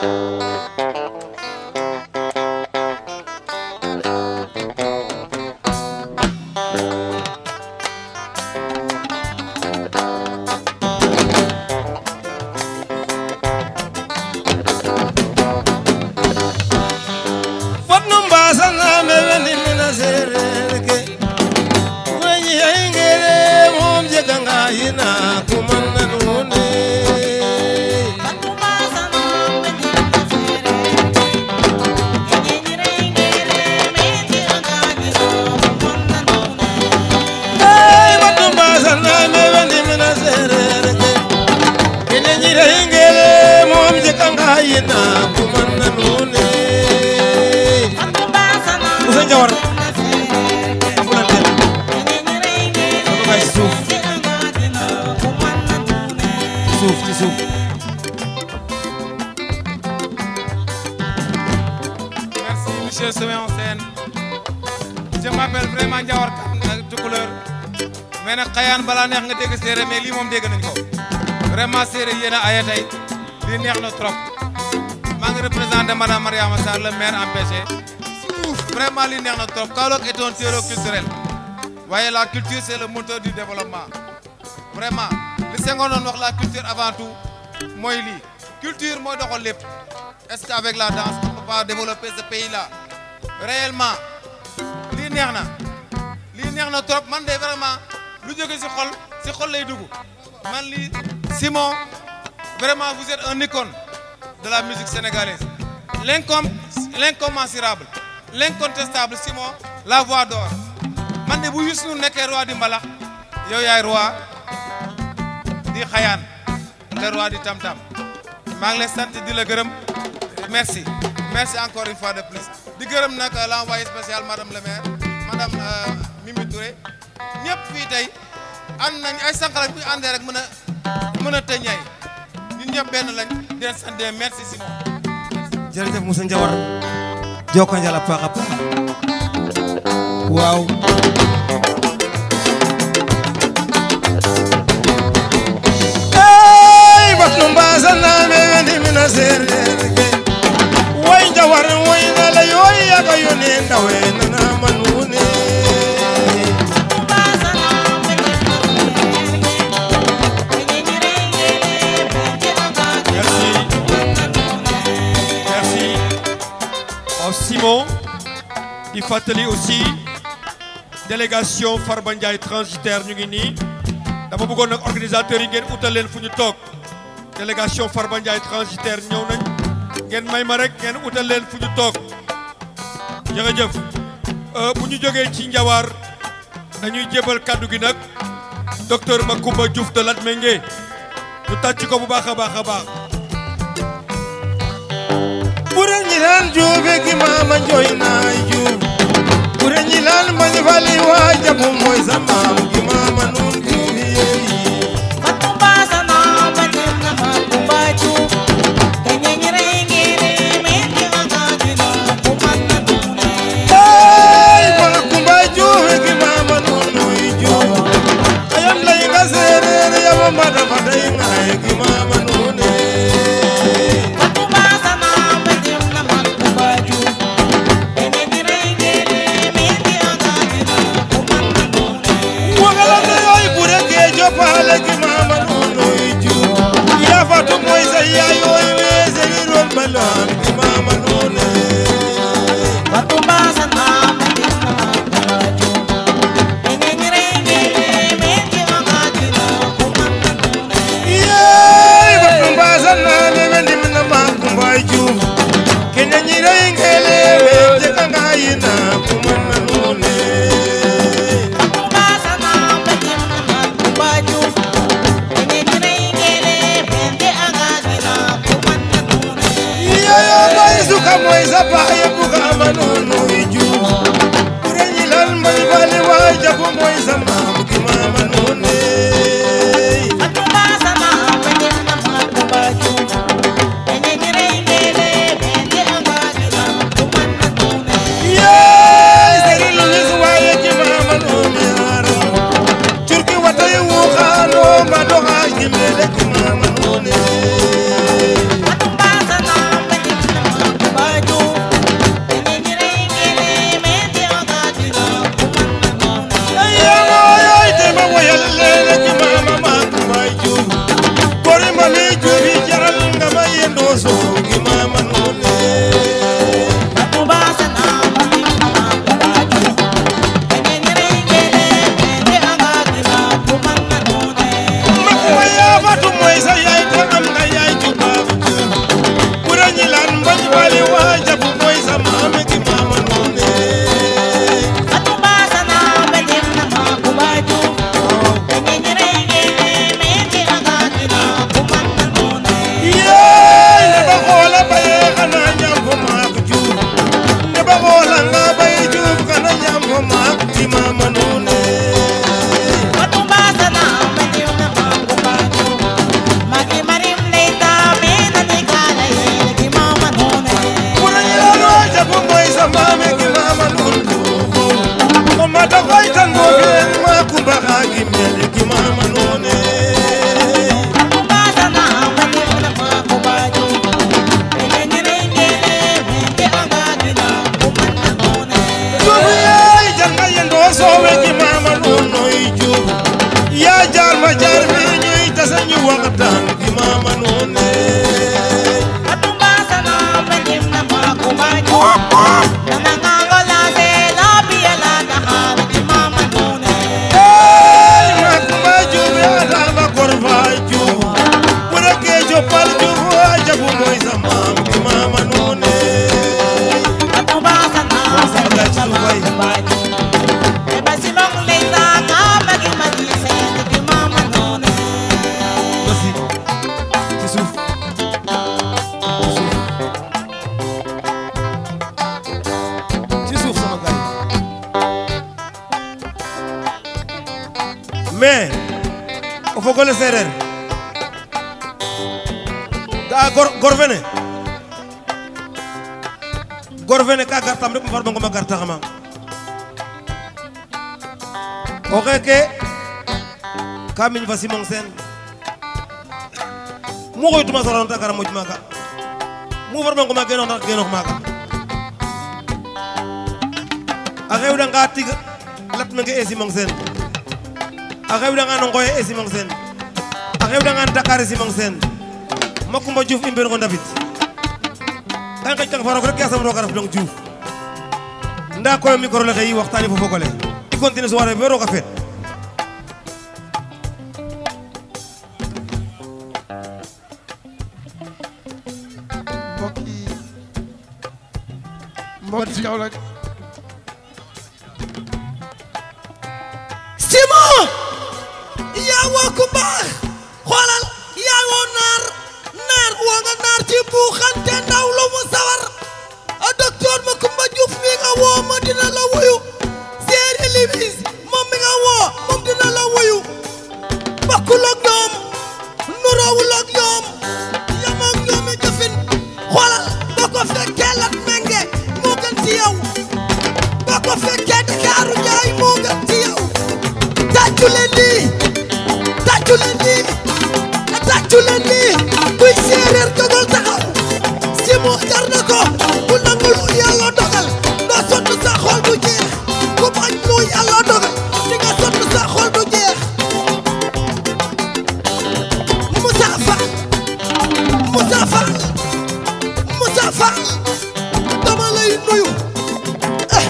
fotno mbasanaɓe woni mina serere ke weñi haygere mom jeganga hina kumannan hunde ey fotno mbasanaɓe woni mina serere ke eneñi haygere mom jeganga hina kumannan hunde Moussa Ndiawar afulanten oɗo kay suuf suuf ci suuf Merci, monsieur Semé en scène. Je m'appelle vraiment Ndiawar Kane Tukuleur mais nag xayaan balaa neex nga dégg séeréer mais lii moom dégg nañ ko vraiment séeréer yéen a aya tey lii neex na trop maa ngi représenté madame Mariama Sarr le maire empêché vraiment lii neex na trop Kaolack est un terreau culturel waaye la culture c'est le moteur du développement vraiment li Senghor doon wax la culture avant tout mooy lii culture mooy doxal lépp est-ce qu'avec la danse on peut pas développer ce pays là réellement lii neex na lii neex na trop man de vraiment lu jóge si xol si xol lay dugg man lii Simon vraiment vous êtes un icône de la musique sénégalaise l'incom l'incommensurable l'incontestable Simon la voix d'or man de bu Youssou Ndour nekkee roi di mbalax yow yaay roi di xayaan le roi di tam-tam maa ngi lay sant di la gërëm merci merci encore une fois de plus di gërëm nag l'envoyé spécial madame le maire madame euh, Mimi Touré ñëpp fii tey ànd nañ ay sànqal bu ñu àndee rek mën a mën a tëñay ñun ñëpp benn lañ di leen sant merci Simon jërëjëf Moussa Ndiawar joko njal a paax a paax waaw ey batno mbasanaɓe woni mina serere ke way Ndiawar waynala yoy yaga yone ndawe nanama nune Merci. Merci. Oh, Simon, di fàttali aussi délégation Farba Ndiaye transitaire ñu ngi nii dama bëggoon nag organisateurs yi ngeen utal leen fu ñu toog délégation Farba Ndiaye transitaire ñëw nañ ngeen may ma rek ngeen utal leen fu ñu toog jërëjëf Euh, bu ñu jógee ci Ndiawar dañuy jébal kaddu gi nag docteur Macoumba Diouf de Latmingué ñu tàcc ko bu baax a baax a baax ɓure ñilan juuɓe gimama joynayi juuɓ ɓure ñilan mañi fali wa jabu moy samam gimama nun juuɓi yeyi ey ma kumba juuɓe gimama nun noyi juuɓ ayam layga serere yama mbaɗa mbaɗaygaye gimama nune wagalande yoy ɓure gejo paale gimama nun noyi juuɓ yafatu moy sa yayoy we seriron balon gimama nune yeey batu mbasanaɓe ɓe ndimna ma kumbay juuf kene ñiray ngele ɓe jeganga yina kumanna nune yeyo moy suka moy sa paye bugama nunuy juuf ɓure ñilal moy fali wa jabu moy sa mam gimama nune yeey seri luis waye gimama nune aro curki watay wuxano mbaɗoxa gimele gimama nune jabu mooy sa maam gi maama noone basi ci suuf ci suuf ci suuf sama gars yi mais o fogole seereer ga'a gor gor fene gor fene ka gartam rek um farba ngom a gartaxama o xeeke ka miñ fa simong seen mu xoytuma soroon ta gara moƴ maaga mu farba ngoma genoox ndax genoox maaga a xewɗanga tig latnange e simong seen a xewɗanga no ngoye e simong seen a xewɗanga Dakar e simong seen Makumba Diouf i mben ngo ndabit ka i nqeƴ kang fa roog rek yasam roog a raf dong Diouf nda koy o micro le xey waxtani fo fogole i continuer soirée fe roog a feet mbokk yi mbokk yi Kaolack Simon yaa woo ku baax xoolal yaa woo naar naar woo nga naar ci buuxante ndaw lu mu sawar a docteur Macoumba Diouf mi nga woo ma dina la wuyu Séeri Limis moom mi nga woo moom dina la wuyu bokkul ak ñoom nuroowul ak ñoom yam ak ñoom i jëfin xoolal boo ko fekkee lat menge moo gën ci yow boo ko fekkee Dakaaru Njaay moo gën ci yow tàccu leen lii tàccu leen lii tàccu leen lii kuy séeréer jógal taxaw si moo jar na ko ku nangu lu yàlla dogal doo sonn sa xol du jeex ku bañ lu yàlla dogal di nga sonn sa xol du jeex Moussa Fall Moussa Fall Moussa Fall dama lay nuyu eh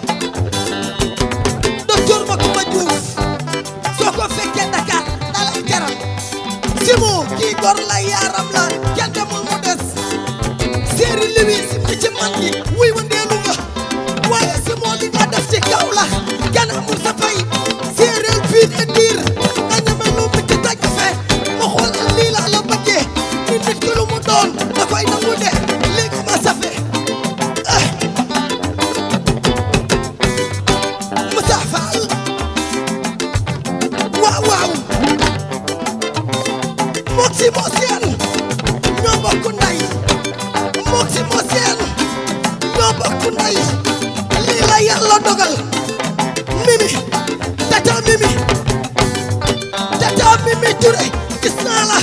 docteur Macoumba Diouf soo ko fekkee Dakar da lay jaral Simon kii gor la yaaram la kenn demul mu des séeri liwi si mi ci man gi wuy wa ndeelu nga waaye Simon li nga def ci kaw la kenn amul sa fay séeréer fii ne diir nga ñeme lu mu ci tàgg fe ma xool lii laa la bëggee ni nit ki lu mu doon da koy nangu de léegi ma safe eh Moussa Fall waaw waaw mook si moo seen ñoo bokk ndey mook si moo seen ñoo bokk ndey lii la yàlla dogal mimi tata mimi tata mimi Touré gis naa la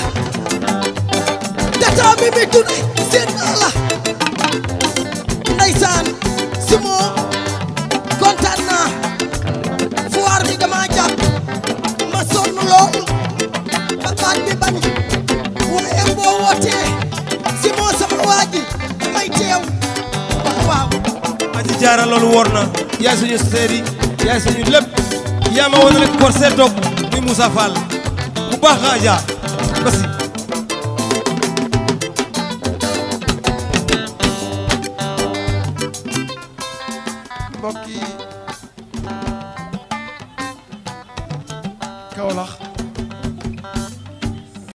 tata mimi Touré seen naa la ndeysaan si moo kontaan naa foire bi dama jàpp ma sonn lool ba baat bi bañ waaye boo wootee si moo sama waa ji may teew waaw waaw aji jaara loolu wóor na yaay suñu seeri yaay suñu lépp yaa ma woon rek por seet toog muy Moussa Fall bu baax nga Adja basi mbokk yi